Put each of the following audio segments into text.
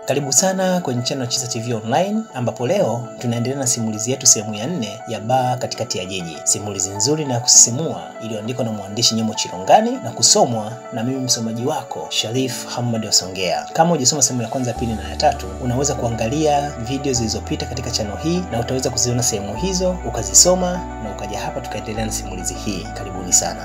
Karibu sana kwenye channel Chiza TV Online ambapo leo tunaendelea na simulizi yetu sehemu ya nne ya baa katikati ya jiji. Simulizi nzuri na ya kusisimua iliyoandikwa na mwandishi Nyemo Chilongani na kusomwa na mimi msomaji wako Sharif Hamad Wasongea. Kama hujasoma sehemu ya kwanza, pili na ya tatu, unaweza kuangalia video zilizopita katika channel hii na utaweza kuziona sehemu hizo ukazisoma na ukaja hapa tukaendelea na simulizi hii. Karibuni sana.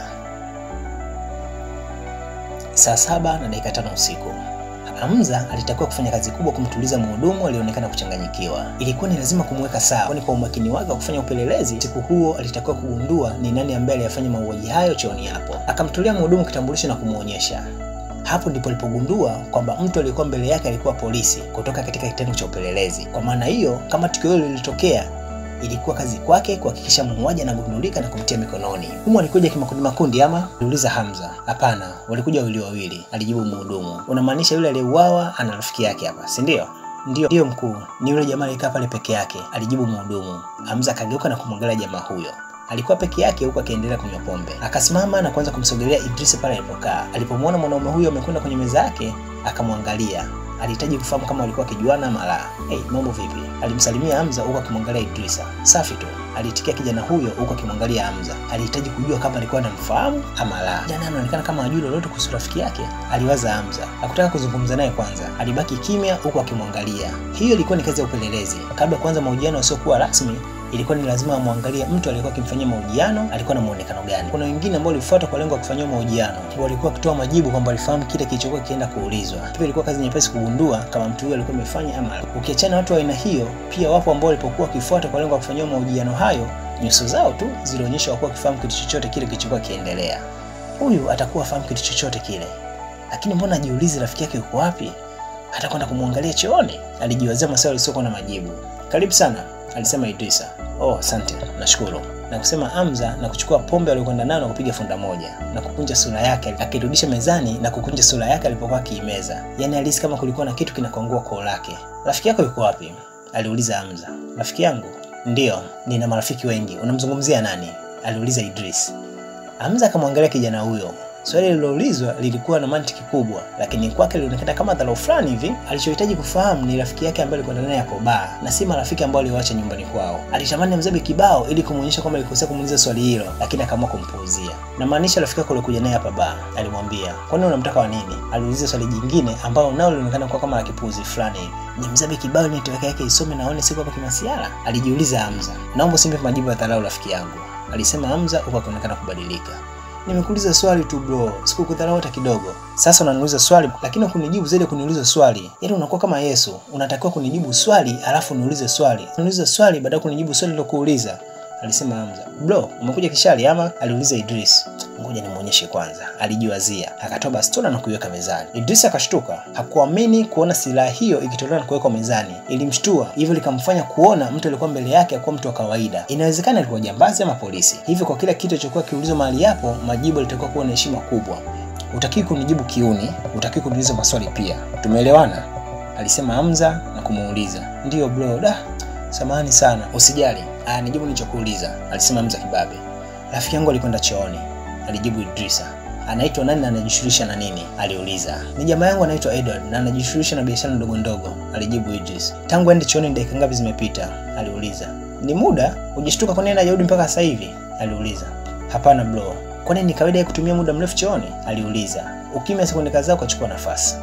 Saa saba na dakika tano usiku Hamza alitakiwa kufanya kazi kubwa kumtuliza mhudumu alionekana kuchanganyikiwa. Ilikuwa ni lazima kumweka sawa, kwani kwa umakini wake wa kufanya upelelezi siku huo alitakiwa kugundua ni nani ambaye aliyafanya mauaji hayo chooni hapo. Akamtolea mhudumu kitambulisho na kumwonyesha. Hapo ndipo alipogundua kwamba mtu aliyekuwa mbele yake alikuwa polisi kutoka katika kitengo cha upelelezi. Kwa maana hiyo, kama tukio hilo lilitokea ilikuwa kazi kwake kuhakikisha muuaji anagundulika na kumtia mikononi. Humu alikuja kimakundi makundi ama? Aliuliza Hamza. Hapana, walikuja wawili wawili, alijibu mhudumu. Unamaanisha yule aliyeuawa ana rafiki yake hapa, si ndio? Ndio, ndio mkuu, ni yule jamaa aliyekaa pale peke yake, alijibu mhudumu. Hamza akageuka na kumwangalia jamaa huyo. Alikuwa peke yake huku akiendelea kunywa pombe. Akasimama na kuanza kumsogelea Idris pale alipokaa. Alipomwona mwanaume huyo amekwenda kwenye meza yake, akamwangalia alihitaji kufahamu kama walikuwa wakijuana ama la. Hey, mambo vipi? Alimsalimia Hamza huku akimwangalia Idrisa. Safi tu, aliitikia kijana huyo huku akimwangalia Hamza. Alihitaji kujua kama alikuwa anamfahamu ama la. Kijana anaonekana kama hajui lolote kuhusu rafiki yake, aliwaza Hamza. Hakutaka kuzungumza naye kwanza, alibaki kimya huku akimwangalia. Hiyo ilikuwa ni kazi ya upelelezi. Kabla ya kuanza mahojiano yasiokuwa rasmi, ilikuwa ni lazima amwangalie mtu aliyekuwa akimfanyia mahojiano alikuwa na muonekano gani. Kuna wengine ambao walifuata kwa lengo la kufanyia mahojiano, walikuwa wakitoa majibu kwamba walifahamu kile kilichokuwa kienda kuulizwa. Hivyo ilikuwa kazi nyepesi kugundua kama mtu huyo alikuwa amefanya ama la. Ukiachana watu wa aina hiyo, pia wapo ambao walipokuwa wakifuata kwa lengo la kufanyia mahojiano hayo, nyuso zao tu zilionyesha wakuwa wakifahamu kitu chochote kile kilichokuwa kiendelea. Huyu atakuwa afahamu kitu chochote kile, lakini mbona ajiulize rafiki yake yuko wapi? Atakwenda kumwangalia chooni? Alijiwazia maswali yasiokuwa na majibu. Karibu sana, alisema Idrisa. Oh, asante, nashukuru na kusema Hamza na kuchukua pombe aliyokwenda nayo na kupiga funda moja na kukunja sura yake, akirudisha mezani na kukunja sura yake alipokuwa akiimeza. Yaani alihisi kama kulikuwa na kitu kinakongua koo lake. Rafiki yako yuko wapi? aliuliza Hamza. Rafiki yangu? Ndiyo, nina marafiki wengi. Unamzungumzia nani? aliuliza Idris. Hamza akamwangalia kijana huyo. Swali lililoulizwa lilikuwa na mantiki kubwa, lakini kwake lilionekana kama dharau fulani hivi. Alichohitaji kufahamu ni rafiki yake ambaye alikwenda naye hapo baa na si marafiki ambao aliwaacha nyumbani kwao. Alitamani mzabe kibao ili kumwonyesha kwamba alikosea kumuuliza swali hilo, lakini akaamua kumpuuzia. Na maanisha rafiki yako alikuja naye hapa baa, alimwambia. Kwani unamtaka wa nini? Aliuliza swali jingine ambalo nao lilionekana kuwa kama la kipuuzi fulani hivi. Ni mzabe kibao ni network yake isome naone siku hapa kimasiara? Alijiuliza Hamza. Naomba usimpe majibu ya dharau rafiki yangu, alisema Hamza huku akionekana kubadilika. Nimekuuliza swali tu bro, sikukudharau hata kidogo. Sasa unaniuliza swali lakini ukunijibu zaidi kuniuliza swali. Yaani unakuwa kama Yesu, unatakiwa kunijibu swali alafu uniulize swali. Uniulize swali baada ya kunijibu swali lilokuuliza. Alisema Hamza. Bro, umekuja kishari ama? Aliuliza Idris. Ngoja nimuonyeshe kwanza. Alijiwazia, akatoa bastola na kuiweka mezani. Idris akashtuka, hakuamini kuona silaha hiyo ikitolewa na kuwekwa mezani. Ilimshtua, hivyo likamfanya kuona mtu aliyekuwa mbele yake akuwa mtu wa kawaida. Inawezekana alikuwa jambazi ama polisi. Hivyo kwa kila kitu kilichokuwa kiulizwa mahali hapo, majibu yalitakiwa kuwa na heshima kubwa. Utakiwi kunijibu kiuni, utakiwi kuniuliza maswali pia. Tumeelewana? Alisema Hamza na kumuuliza. Ndiyo bro, da. Samahani sana. Usijali. Ah, nijibu nilichokuuliza, alisema Hamza kibabe. Rafiki yangu alikwenda chooni, alijibu Idrisa. Anaitwa nani na anajishughulisha na nini? aliuliza. Ni jamaa yangu anaitwa Edward na anajishughulisha na biashara ndogo ndogo, alijibu Idris. Tangu aende chooni ni dakika ngapi zimepita? aliuliza. Ni muda? Hujashtuka kwa nini hajarudi mpaka sasa hivi? aliuliza. Hapana bro. Kwani ni kawaida ya kutumia muda mrefu chooni? aliuliza. Ukimya sekunde kadhaa ukachukua nafasi.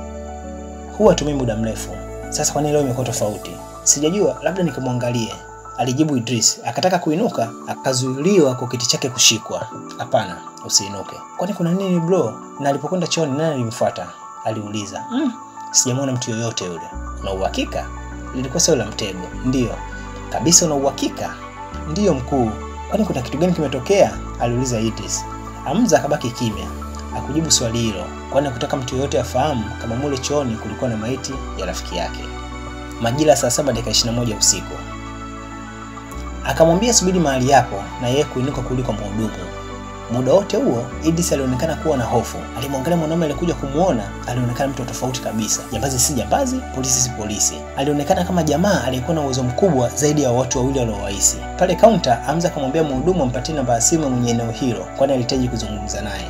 Huwa hatumii muda mrefu. Sasa kwa nini leo imekuwa tofauti? Sijajua, labda nikamwangalie alijibu Idris. Akataka kuinuka, akazuiliwa kwa kiti chake kushikwa. Hapana, usiinuke. Kwani kuna nini bro? Na alipokwenda chooni nani alimfuata? aliuliza. Mm, sijamwona mtu yoyote yule. Una uhakika? Lilikuwa sio la mtego? Ndiyo kabisa. Una uhakika? Ndiyo mkuu. Kwani kuna kitu gani kimetokea? aliuliza Idris. Hamza akabaki kimya, akujibu swali hilo, kwani hakutaka mtu yoyote afahamu kama mule chooni kulikuwa na maiti ya rafiki yake. Majira saa saba dakika 21 usiku akamwambia subiri mahali hapo na yeye kuinuka kurudi kwa mhudumu. Muda wote huo Idris alionekana kuwa na hofu. Alimwangalia mwanaume aliyekuja kumuona, alionekana mtu tofauti kabisa. Jambazi si jambazi, polisi si polisi. Alionekana kama jamaa aliyekuwa na uwezo mkubwa zaidi ya watu wawili waliowaisi. Pale kaunta, Hamza akamwambia mhudumu ampatie namba ya simu mwenye eneo hilo, kwani alihitaji kuzungumza naye.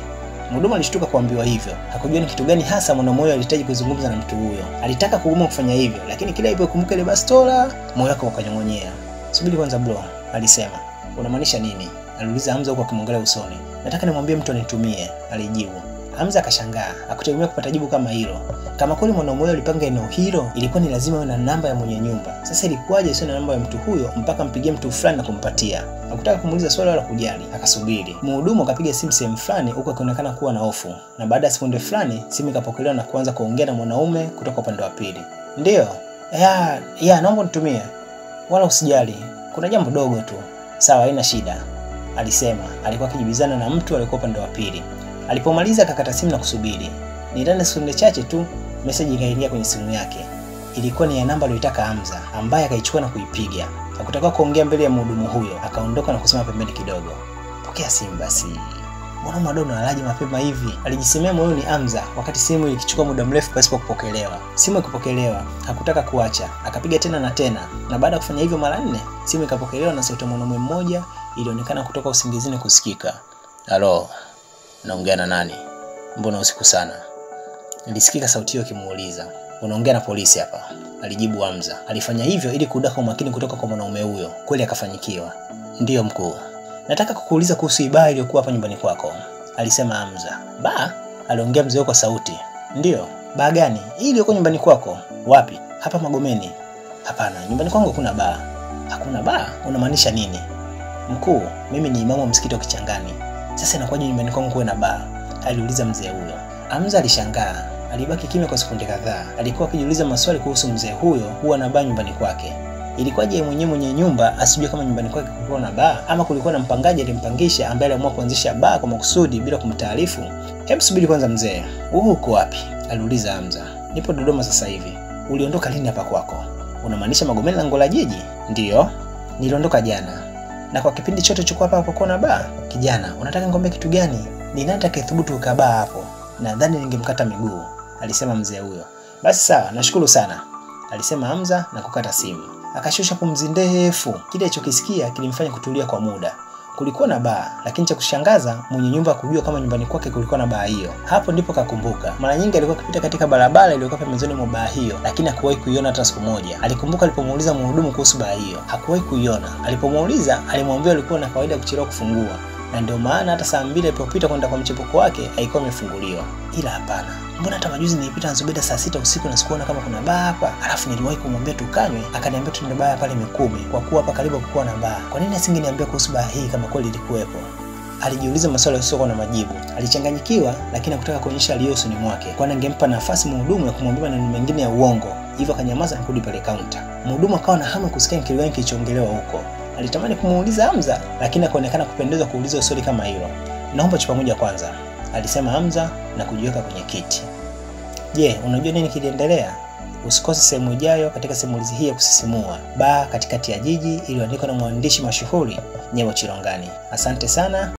Mhudumu alishtuka kuambiwa hivyo, hakujua ni kitu gani hasa mwanaume huyo alihitaji kuzungumza na mtu huyo. Alitaka kugoma kufanya hivyo, lakini kila alipokumbuka ile bastola, moyo wake ukanyong'onyea. Subiri kwanza bro, alisema. Unamaanisha nini? aliuliza Hamza huku akimwangalia usoni. Nataka nimwambie mtu anitumie, alijibu. Hamza akashangaa, hakutegemea kupata jibu kama hilo. Kama kweli mwanaume huyo alipanga eneo hilo, ilikuwa ni lazima awe na namba ya mwenye nyumba. Sasa ilikuwaje isiwe na namba ya mtu huyo mpaka mpigie mtu fulani na kumpatia? Hakutaka kumuuliza swali wala kujali, akasubiri. Mhudumu akapiga simu sehemu fulani, huku akionekana kuwa na hofu, na baada ya sekunde fulani simu ikapokelewa na kuanza kuongea na mwanaume kutoka upande wa pili. Ndiyo, ya, ya, naomba nitumie, wala usijali, kuna jambo dogo tu. Sawa, haina shida, alisema. Alikuwa akijibizana na mtu aliyekuwa upande wa pili. Alipomaliza akakata simu na kusubiri. Ni ndani ya sekunde chache tu meseji ikaingia kwenye simu yake. Ilikuwa ni ya namba aliyoitaka Hamza, ambaye akaichukua na kuipiga. Hakutakiwa kuongea mbele ya mhudumu huyo, akaondoka na kusimama pembeni kidogo. Pokea simu basi. Mbona Madonna alaje mapema hivi? Alijisemea moyoni Hamza, wakati simu ilikichukua muda mrefu pasipo kupokelewa. Simu ikipokelewa, hakutaka kuacha, akapiga tena na tena, na baada ya kufanya hivyo mara nne, simu ikapokelewa na sauti ya mwanaume mmoja ilionekana kutoka usingizini kusikika. Halo, naongea na nani? Mbona usiku sana? Nilisikika sauti hiyo ikimuuliza. Unaongea na polisi hapa, alijibu Hamza. Alifanya hivyo ili kudaka umakini kutoka kwa mwanaume huyo. Kweli akafanyikiwa. Ndiyo mkuu, nataka kukuuliza kuhusu ibaa iliyokuwa hapa nyumbani kwako, alisema Hamza. Baa? aliongea mzee kwa sauti. Ndiyo. Baa gani? Hii iliyokuwa nyumbani kwako? Wapi? Hapa Magomeni. Hapana, nyumbani kwangu hakuna baa. Hakuna baa? Unamaanisha nini? Mkuu, mimi ni imamu wa msikiti wa Kichangani. Sasa inakuwaje nyumbani kwangu kuwe na baa? aliuliza mzee huyo. Hamza alishangaa. Alibaki kimya kwa sekunde kadhaa. Alikuwa akijiuliza maswali kuhusu mzee huyo huwa na baa nyumbani kwake. Ilikuwaje yeye mwenyewe mwenye nyumba asijue kama nyumbani kwake kulikuwa na baa ama kulikuwa na mpangaji alimpangisha ambaye aliamua kuanzisha baa kwa makusudi bila kumtaarifu? Hebu subiri kwanza mzee. Wewe uko wapi? aliuliza Hamza. Nipo Dodoma sasa hivi. Uliondoka lini hapa kwako? Unamaanisha Magomeni lango la jiji? Ndiyo. Niliondoka jana. Na kwa kipindi chote chukua hapa hapo na baa? Kijana, unataka ngombe kitu gani? Ni nani atakayethubutu kukaa hapo? Nadhani ningemkata miguu, alisema mzee huyo. Basi sawa, nashukuru sana, alisema Hamza na kukata simu. Akashusha pumzi ndefu. Kile alichokisikia kilimfanya kutulia kwa muda. Kulikuwa na baa, lakini cha kushangaza mwenye nyumba hakujua kama nyumbani kwake kulikuwa na baa hiyo. Hapo ndipo kakumbuka. Mara nyingi alikuwa akipita katika barabara iliyokuwa pembezoni mwa baa hiyo, lakini hakuwahi kuiona hata siku moja. Alikumbuka alipomuuliza mhudumu kuhusu baa hiyo, hakuwahi kuiona. Alipomuuliza, alimwambia alikuwa na kawaida kuchelewa kufungua na ndio maana hata saa mbili ilipopita kwenda kwa mchepuko wake haikuwa imefunguliwa. Ila hapana, mbona hata majuzi nilipita na Zubeda saa sita usiku na sikuona kama kuna baa hapa, alafu niliwahi kumwambia tukanywe, akaniambia tuende baa pale Mikumi kwa kuwa hapa karibu kukuwa na baa. Kwa nini asingeniambia kuhusu baa hii kama kweli ilikuwepo? Alijiuliza maswali yasiyokuwa na majibu. Alichanganyikiwa, lakini hakutaka kuonyesha aliyo usoni mwake, kwani angempa nafasi mhudumu ya kumwambia maneno mengine ya uongo. Hivyo akanyamaza na kurudi pale kaunta. Mhudumu akawa na hamu kusikia kitu gani kilichoongelewa huko. Alitamani kumuuliza Hamza, lakini akaonekana kupendezwa kuuliza swali kama hilo. Naomba chupa moja kwanza, alisema Hamza na kujiweka kwenye kiti. Je, unajua nini kiliendelea? Usikose sehemu ijayo katika simulizi hii ya kusisimua, Baa katikati ya Jiji, iliyoandikwa na mwandishi mashuhuri Nyevo Chirongani. Asante sana.